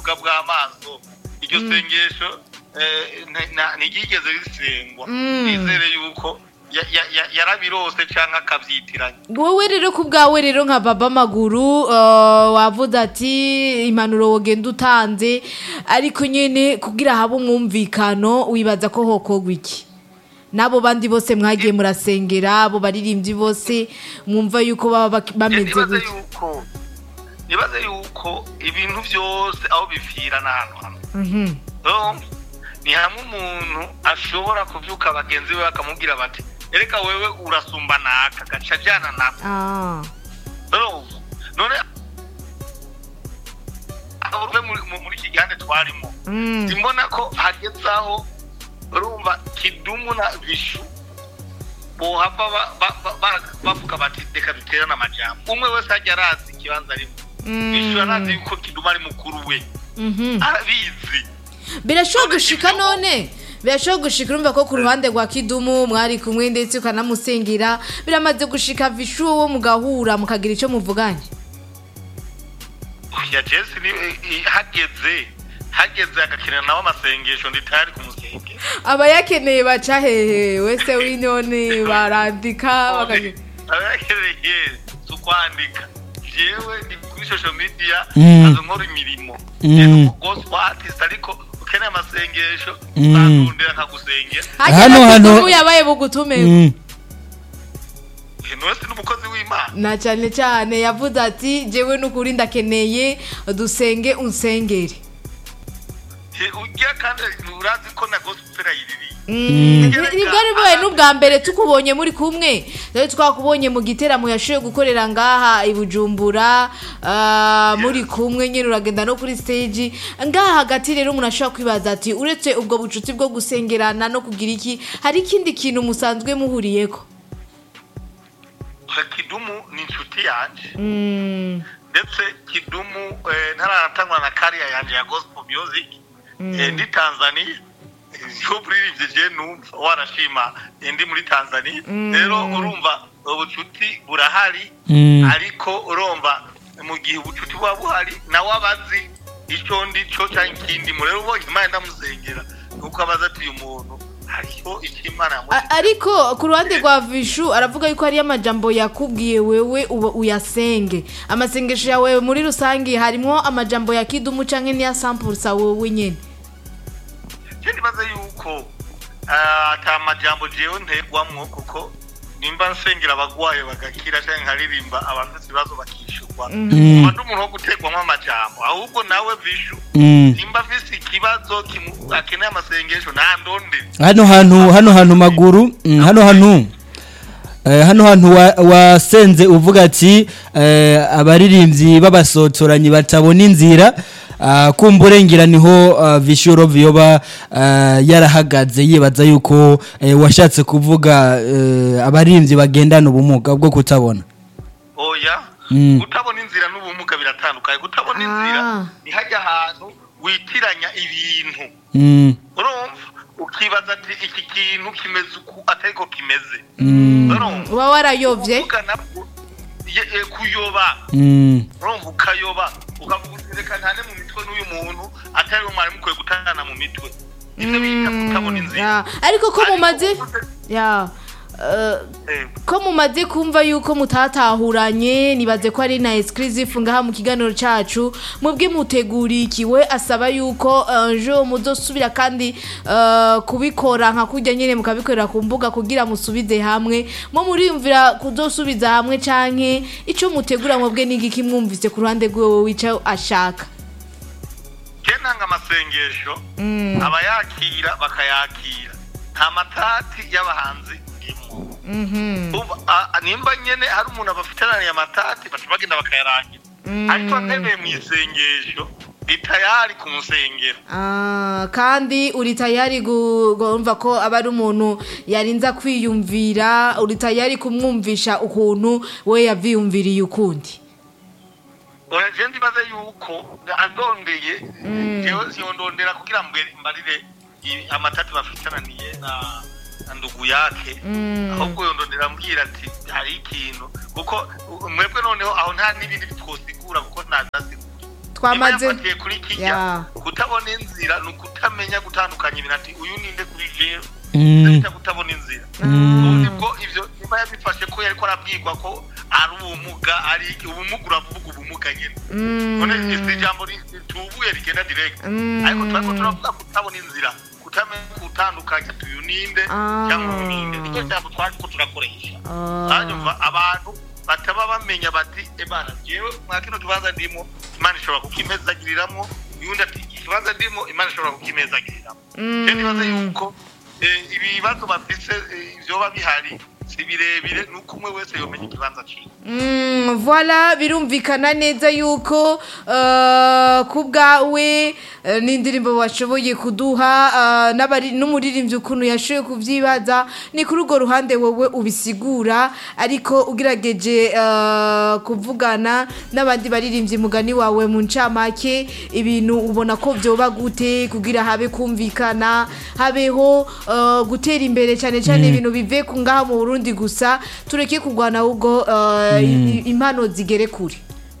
bwa bw'amaso iryo sengesho eh, nti- na- ntiryigeze risengwa Mm. nizere yuko ya- ya- ya- yarabirose canke akavyitiranya wowe rero ku bwawe rero nka baba maguru uh, wavuze ati impanuro wogenda utanze ariko nyene kugira habe umwumvikano wibaza ko hokogwa iki n'abo bandi bose mwagiye murasengera abo baririmbyi bose mwumva yuko baba bak- bameze nibaze gutya yuko nibaze yuko ibintu vyose aho bivira n'ahantu hamwe Mhm. Donc, ni hamwe umuntu ashobora kuvyuka bagenzi be bakamubwira bati ereka wewe urasumba naka gaca ajana nako Ah. urumva none aho uve muri- mu- muri iki gihande twarimo Mm. simbona ko hageze aho urumva kidumu na bishu bohava ba- ba- ba- ba- bavuga bati reka duterane amajambo umwe wese ajya arazi ikibanza arimo bishu arazi yuko kidumu ari mukuru we Mhm. arabizi birashobora None gushika ibyo- none birashobora gushika urumva ko ku ruhande rwa kidumu mwari kumwe ndetse ukanamusengera biramaze gushika vishu wo mugahura mukagira icyo muvuganye ya jesi ni i- hageze hageze agakenera nawe amasengesho nditayari kumusengera aba yakeneye baca hehe wese w'inone barandika bakagira abayakeneye si ukwandika jewe ndi kuri social media Mm. azo nkora imirimo Mm. Jewe gospel artist ariko ukeneye amasengesho Mm. bandondera nkagusengera Hano, hano hano- kidumu yabaye bugutume Mm. wese ni umukozi w'imana na cyane cyane yavuze ati jewe n'ukuri ndakeneye dusenge unsengere Je- ujya kandi urazi ko na gospel ayiririye nibwo bibaye n'ubwa mbere tukubonye muri kumwe rero twakubonye mu giteramo yashoboye gukorera ngaha i bujumbura ah, muri kumwe nyine uragenda no kuri stage ngaha hagati rero umuntu ashobora kwibaza ati uretse ubwo bucuti bwo gusengerana no kugira iki hari ikindi kintu musanzwe muhuriyeko kidumu ni inshuti yanje Mm, ndetse kidumu eh, ntaranatangwa na kariya yanje ya gospel music eh, ndi tanzania yo buririmbye je numva warashima eh, ndi muri tanzania rero urumva ubucuti burahari Mm. ariko urumva mu gihe ubucuti buba buhari nawe abazi ico ndico canke ikindimo rero ubonye imana ndamusengera nuko abaza ati uyu muntu hariho icyo imana yamuha a- ariko ku ruhande rwa vishu aravuga yuko hariyo amajambo yakubwiye wewe uba uyasenge amasengesho yawe muri rusange harimo amajambo ya kidumu canke n'iya sampulsa wowe nyene je ndibaza yuko ah, ata majambo jewe ntegwamwo kuko nimba nsengera abagwaye bagakira canke nkaririmba abafite ibibazo bakishurwa umva ndi umuntu wo gutegwamwo amajambo ahubwo nawe vishu Mm. nimba afise ikibazo kimu- akeneye amasengesho ntandondere hano hantu hano hantu maguru mm, hano hantu eh, hano hantu wa- wasenze uvuga ati eh, abaririmbyi b'abasotoranyi batabona inzira ah, kumburengera niho ah, vishuro vyoba ah, yarahagaze yibaza yuko eh, washatse kuvuga eh, abaririmbyi bagendana ubumuga bwo kutabona oya Mm. gutabona inzira n'ubumuga biratandukanye gutabona Ah. inzira ni hajya ahantu witiranya ibintu Mm, urumva ukibaza ati iki kintu kimeze uku atariko kimeze mm, urumva uba warayovye Kuvuga nabwo, ye- ye- kuyoba mm, urumva ukayoba ukavuga uti reka ntane mu mitwe n'uyu muntu atari we mwari mukwiye gutana mu mitwe ivyo bita kutabona Mm, inzira ya. ariko ko Ariko mumaze uvuze- ya eh, eh, ko mumaze kumva yuko mutatahuranye nibaze ko ari na exclusive ngaha mu kiganiro cacu mubwe muteguriye iki we asaba yuko eh, jo muzosubira kandi eh, kubikora nka kurya nyene mukabikorera ku mbuga kugira musubize hamwe mo muriyumvira kuzosubiza hamwe canke ico mutegura mwebwe n'igiki mwumvise ku ruhande rwiwe wica ashaka je ntanga amasengesho abayakira bakayakira nta matati y'abahanzi ndimo Umva, a- a- nimba nyene hari umuntu abafiteraniye amatati baca bagenda bakayarangira ariko ntemeye mu isengesho ndi tayari kumusengera Ah, kandi uri tayari gu- kumva ko aba ari umuntu yarinza kwiyumvira uri tayari kumwumvisha ukuntu we yavyiyumviriye ukundi oya je ndibaza yuko andondeye jewe siyondondera kugira mbwe- mbarire i- amatati bafiteraniye na na ndugu yake ahubwo yondondera ambwira ati hari ikintu kuko u- mwebwe noneho aho nta n'ibindi twosigura kuko ntazasigura Twamaze- niba yafatiye kuri kijya Ya. kutabona inzira ni ukutamenya gutandukanya ibintu ati uyu ninde kuri jewe Mm. bita kutabona inzira ubundi bwo ivyo niba yabifashe ko yariko arabwirwa ko ari ubumuga ari ubumuga uravuga ubumuga nyene none isi ijambo ri- ritubuye rigenda direct Mm. ariko turiko turavuga kutabona inzira kutamenya gutandukanya ati uyu ninde Ah. cyangwa uyu ninde nicyo jambo twariko turakoresha Ah. hanyuma abantu bataba bamenya bati ebana jewe mwa kino kibanza ndimo imana ishobora kukimezagiriramwo uyundi ati iki kibanza ndimo imana ishobora kukimezagiriramwo Mm. je nibaza yuko eh, ibibazo bafise eh, vyoba bihari si birebire nuko umwe wese yomenya ikibanza ciwe Mm, voilà birumvikana neza yuko uh, ku bwawe uh, n'indirimbo washoboye kuduha uh, n'abari- n'umuririmbyi ukuntu yashoboye kuvyibaza ni kuri urwo ruhande wowe ubisigura ariko ugerageje uh, kuvugana n'abandi baririmbyi mugani wawe mu ncamake ibintu ubona ko vyoba gute kugira habe kumvikana habeho uh, gutera imbere cyane cyane ibintu bive ku ngaha mu Burundi gusa tureke kugwana ahubwo uh, i- impano zigere kure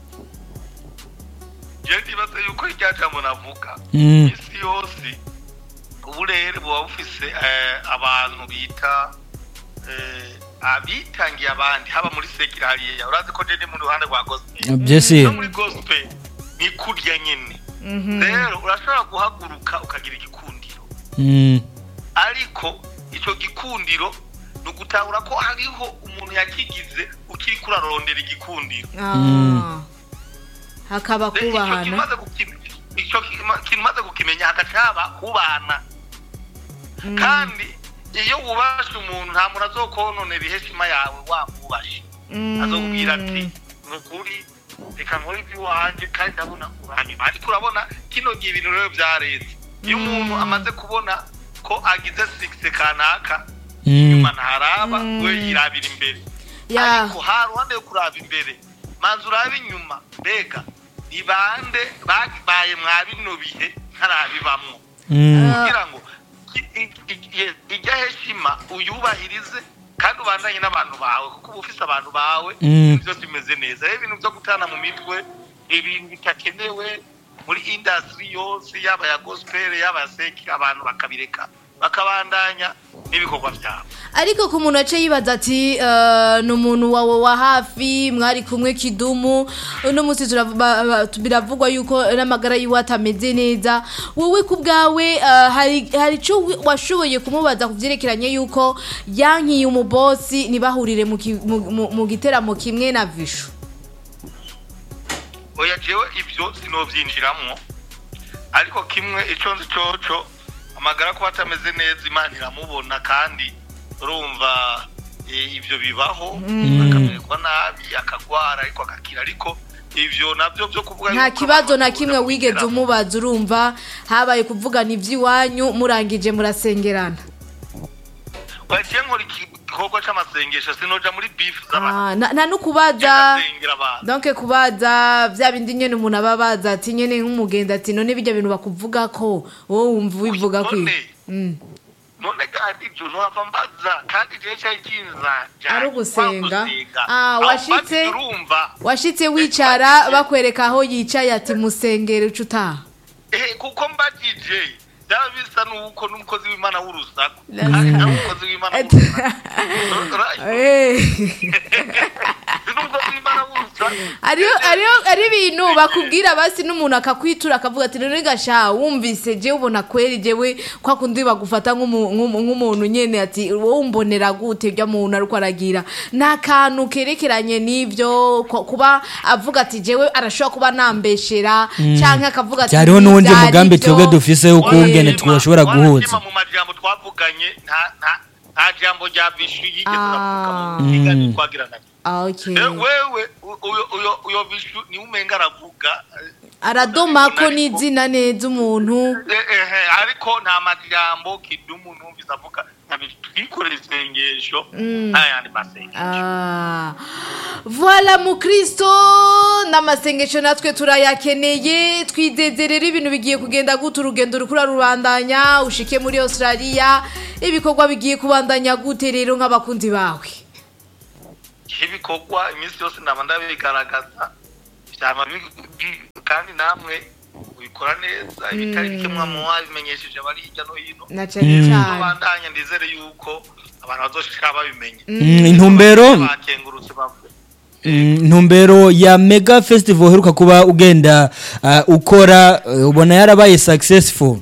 je ndibaza yuko irya jambo navuga Mm. isi yose uburere buba bufise eh, abantu bita eh, abitangiye abandi haba muri sekira hariya urazi ko je ndi mu ruhande rwa gospel byese no muri gospel ni kurya nyene rero urashobora guhaguruka ukagira igikundiro Mm. ariko ico gikundiro ni ugutahura ko hariho umuntu yakigize ukiriko urarondera igikundiro Ah. hakaba Rero ico kubahana kimaze gukim- ico kima- kimaze kukimenya hagaca haba kubana kandi iyo wubashe umuntu nta muntu azokononera iheshima yawe wamwubashe azokubwira ati ni ukuri reka nkore iby'iwanjye kandi ndabona uranyuma ariko urabona kino gihe ibintu rero byareze iyo umuntu amaze kubona ko agize sigise kanaka Mm. inyuma ntaraba we yirabira imbere Ya. ariko ha ruhande yo kuraba imbere manza urabe inyuma mbega ni bande babaye mwa bino bihe ntarabibamwo Mm. kugira ngo i- i- i- ijya heshima uyubahirize kandi ubandanye n'abantu bawe kuko uba ufise abantu bawe Mm. ibintu byose bimeze neza rero ibintu byo gutana mu mitwe ibintu bitakenewe muri industry yose yaba ya gospel yaba ya seki abantu bakabireka bakabandanya n'ibikorwa byabo ariko ku muntu ace yibaza ati eh, ni umuntu wawe wa hafi mwari kumwe kidumu uno munsi turav- ba- ba- biravugwa yuko n'amagara yiwe atameze neza wowe ku bwawe eh, hari hari icyo wi- washoboye kumubaza ku byerekeranye yuko yankiye umubosi ntibahurire mu ki- mu- mu- mu giteramo kimwe na vishu oya jewe ibyo sinovyinjiramwo ariko kimwe ico nzi coco amagara kuba atameze neza imana iramubona kandi urumva eh, ivyo bibaho akamererwa nabi akagwara ariko agakira ariko ivyo navyo vyo kuvuga nta yuko kibazo na abantu kimwe bakunda wigeze kugira- umubaza urumva habaye kuvugana iby'iwanyu murangije murasengerana oya jewe nkora igikorwa c'amasengesho sinoja muri bifu z'abantu Ah, na- nta n'ukubaza ndasengera abantu donc kubaza bya bindi nyene umuntu aba abaza ati nyene nk'umugenzi ati none bijya bintu bakuvuga ko wowe wumva ubivuga kwi None, Mm. none kandi ibyo ntuhava mbaza kandi jewe cari kinza Ari ugusenga? gusenga Ah, Aho washitse? mbaza urumva washitse wicara bakwereka aho yicaye ati musengere uca utaha Eh, kuko mbagije byaba bisa n'uko n'umukozi w'imana w'urusaku kandi nawe umukozi w'imana w'urusaku Right? Eh. Si n'umukozi w'imana w'urusaku ariyo ariyo ari ibintu bakubwira basi n'umuntu akakwitura akavuga ati none gasha wumvise jewe ubona kweri jewe kwa kundi bagufata nk'umu- nk'umu- nk'umuntu nyene ati wowe umbonera gute ibyo muntu ariko aragira nta kantu kerekeranye n'ibyo ko- kuba avuga ati jewe arashobora kuba nambeshera canke akavuga ati cyariho n'uwundi "Ntivyari mugambi byo." twebwe dufise ukungene Wanashima- twashobora guhuza wanashima mu majambo twavuganye nta nta nta jambo rya bishu yigeze uravuga Ah. mu kiganiro twagirana Ah, okay. rero wewe u- uyo uyo uyo bishu niwe umenga aravuga aradomako n'izina neza umuntu Eh, eh, ariko nta majambo kidumu numvise avuga twikorera isengesho n'ayandi masengesho Ah, voilà mukristo n'amasengesho natwe turayakeneye twizeze rero ibintu bigiye kugenda gute urugendo rukura rubandanya ushike muri australia ibikorwa bigiye kubandanya gute rero nk'abakunzi bawe ibikorwa iminsi yose ndaba ndabigaragaza byaba bi- bi- kandi namwe ubikora neza ibitari bike mwamuha bimenyesheje abari hirya no hino na cyane cyane bandanya ndizere yuko abantu bazoshika babimenye Mm, intumbero bakengurutse bavuye Mm, intumbero ya mega festival uheruka kuba ugenda ah, ukora eh, ubona yarabaye successful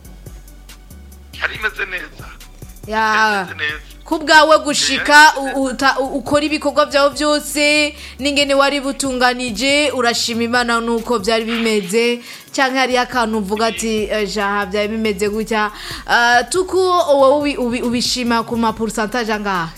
yari imeze neza ya yari imeze neza ku bwawe gushika u- uta- u- ukora ibikorwa byawe byose n'ingene wari butunganije urashima imana nuko byari bimeze cyangwa hariyo akantu uvuga ati "Eh, jaha byari bimeze gutya Ah, tuku wowe ubi- ubi- ubishima ku ma pourcentage angahe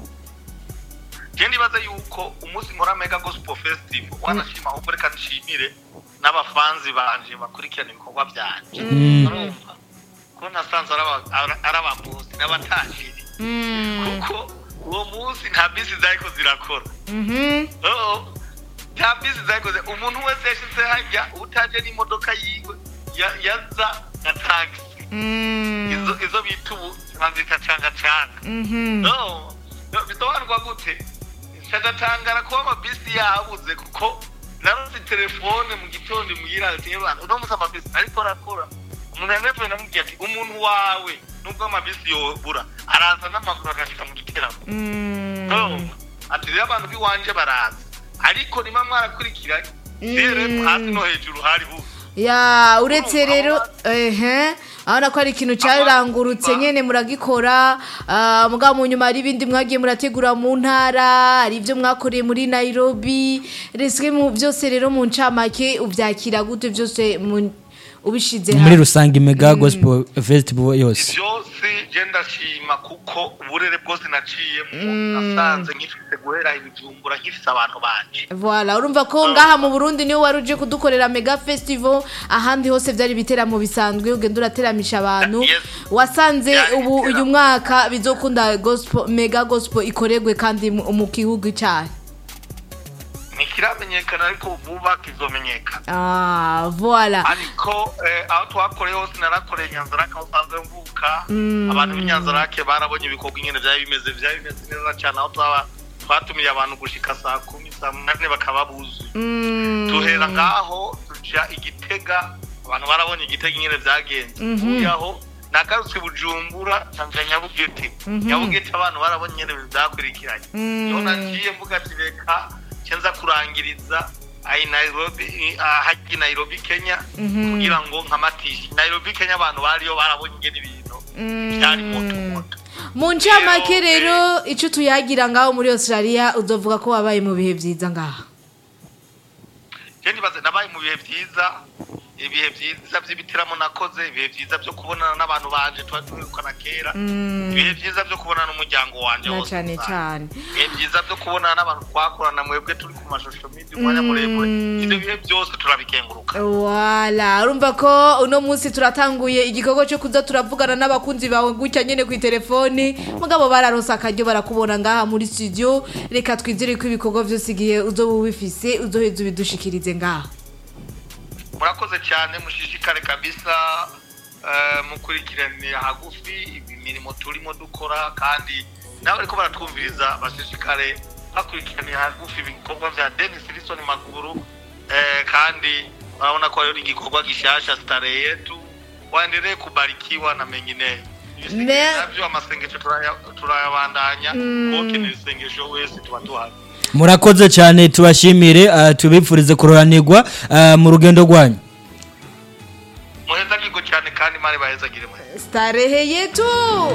je ndibaza yuko umunsi nkora mega gospel festival wanashima ahubwo reka nshimire n'abafanzi banje bakurikirana ibikorwa byanje urumva ko nasanze ari aba- ari- ari abamuzi n'abatashiri kuko uwo munsi nta bisi zariko zirakora Mhm. Oo, nta bisi zarikoze umuntu wese yashyize hajya utaje n'imodoka yiwe ya- yaza na tagisi Mm. izo izo bita ubu bazita cangacanga Mhm. no no, bisobanurwa gute ndagatangara kuba amabisi yabuze kuko narose telefone mu gitondo mugira ati "Ebana, uno munsi amabisi ariko arakora umuntu yanevuye namubwiye ati umuntu wawe nubwo amabisi yobura araza n'amaguru agashika mu giteramo Mm. no ati rero abantu b'iwanje baraza ariko niba mwarakurikiranye rero hasi no hejuru hari buze ya uretse Urumva, rero aba- ehe urabona ko ari ikintu cyarangurutse Aba- nyine muragikora ah, mugabo mu nyuma hari ibindi mwagiye murategura mu ntara hari ibyo mwakoreye muri nairobi reswe mu byose rero mu ncamake ubyakira gute byose mu- ubishize muri rusange mega gospel festival yose byose je ndashima kuko uburere bwose naciyemo nasanze nkifite guhera ibijumbura nkifite abantu banje Voilà, urumva ko ngaha mu Burundi niwe wari uje kudukorera mega festival ahandi hose byari biteramo bisanzwe ugenda urateramisha abantu Yes. wasanze Byari ubu uyu ibiteramo. mwaka bizokunda gospel mega gospel ikoregwe kandi mu mu gihugu cyayo ntikiramenyekana ariko vuba kizomenyekana ah voilà ariko eh, aho twakoreye hose narakoreye nyanzarake aho usanzwe mvuka abantu b'inyanzarake barabonye ibikorwa ingene byari bimeze byari bimeze neza cyane aho twaba twatumiye abantu gushika saa kumi saa munani bakaba buzuye Mm, tuhera ngaho tuja igitega abantu barabonye igitega ingene byagenze uvuye aho nagarutse bujumbura nsanze nyabugete nyabugete abantu barabonye ingene ibintu byakurikiranye niho naciye mvuga ati reka cenza kurangiriza ayi nairobi hajyi nairobi kenya kugira ngo nkamatishe nairobi kenya abantu bariyo barabonye ingene ibintu byari moto moto mu ncamake Rero, rero icyo tuyagira ngaho muri Australia uzovuga ko wabaye mu bihe byiza ngaha je ndibaze nabaye mu bihe byiza ibihe byiza by'ibitaramo nakoze ibihe byiza byo kubonana n'abantu banje tuba duherukana kera ibihe byiza byo kubonana n'umuryango wanje na wose cyane usanga. cyane ibihe byiza byo kubonana n'abantu twakorana mwebwe turi ku mashusho media umwanya muremure ibyo bihe byose turabikenguruka wala urumva ko uno munsi turatanguye igikorwa cyo kuza turavugana n'abakunzi bawe gutya nyine ku telefoni mugabo bararonse akaryo barakubona ngaha muri studio reka twizere ko ibikorwa byose igihe uzoba ubifise uzoheza ubidushikirize ngaha murakoze cyane mushishikare kabisa eh, mukurikiranira hagufi imirimo turimo dukora kandi nawe ariko baratwumviriza bashishikare bakurikiranira hagufi ibikorwa vya denis rison maguru eh, kandi urabona ko rero igikorwa gishasha stare yetu waendelee kubarikiwa na mengineyo Ibisigaye Me- navyo amasengesho turaya- turayabandanya ukenera isengesho wese tuba tuhari murakoze cyane tubashimire ah, tubifurize kuroranirwa ah, mu rugendo rwanyu muhezagirwe cyane kandi mari bahezagire mwe starehe yetu